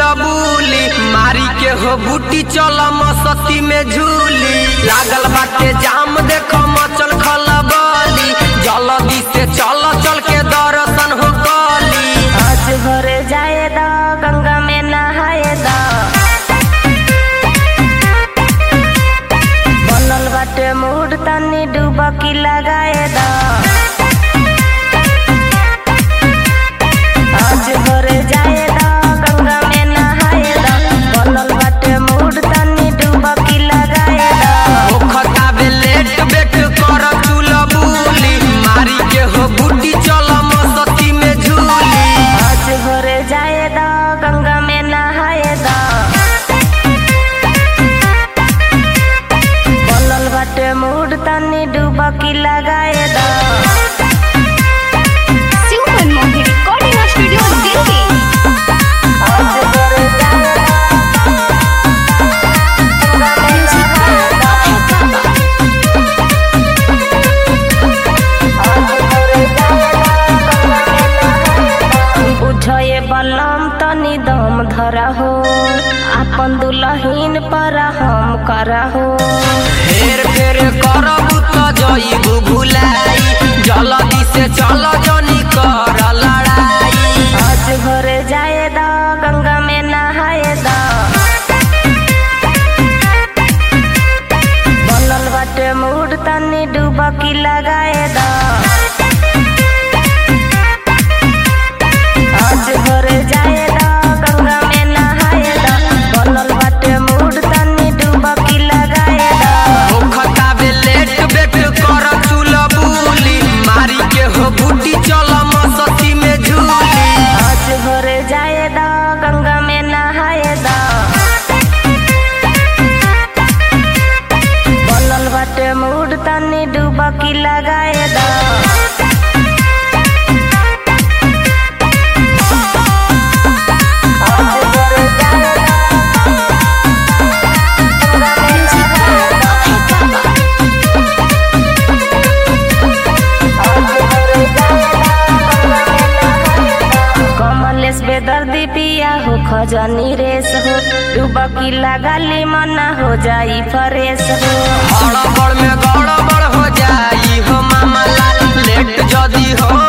चुलबुली मारी के हो बूटी चल मस्ती में झूली लागल बाटे जाम देखो मचल खलबली जल्दी से चल चल के दर्शन हो गली आज भरे जाए द गंगा में नहाए द बनल बाटे मूड तनी डुबकी लगाए द आज भरे जाए द गंगा में नहाए द बनल बाटे मूड तनी डुबकी लगाए द ओ खताबे लेट बेट कर चुलबुली मारी के हो बूटी चल मस्ती में झूली आज भरे जाए द गंगा में नहाए द बनल बाटे मूड तनी डुबकी लगाए द Super Monkey Recording Studio Delhi. आज भरे जाए द गंगा में नहाए द बुझे बलम तनी दम धरा हो अपन दुलहीन पर हम करा हो फेर फेर करबू त जइबू भुलाई जल्दी से चल जनी कर लड़ाई आज भरे जाए द गंगा में नहाए द बनल बाटे मूड तनी डुबकी लगाए द आज भरे जाए द गंगा में नहाए द बनल बाटे मूड तनी डुबकी लगाए द ओ खताबे लेट बेट कर चुलबुली मारी के हो बूटी चल मस्ती में झूली आज भरे जाए द गंगा में नहाए द बनल बाटे मूड तनी डुबकी लगाए द आज भरे जाए द गंगा में नहाए द कमलेश बेदर्दी पिया हो खजनी रेस हो डुबकी लगाली मना हो जाई फरेस हो हड़बड़ में गड़बड़ हो जाई हो मामला लेट जदी हो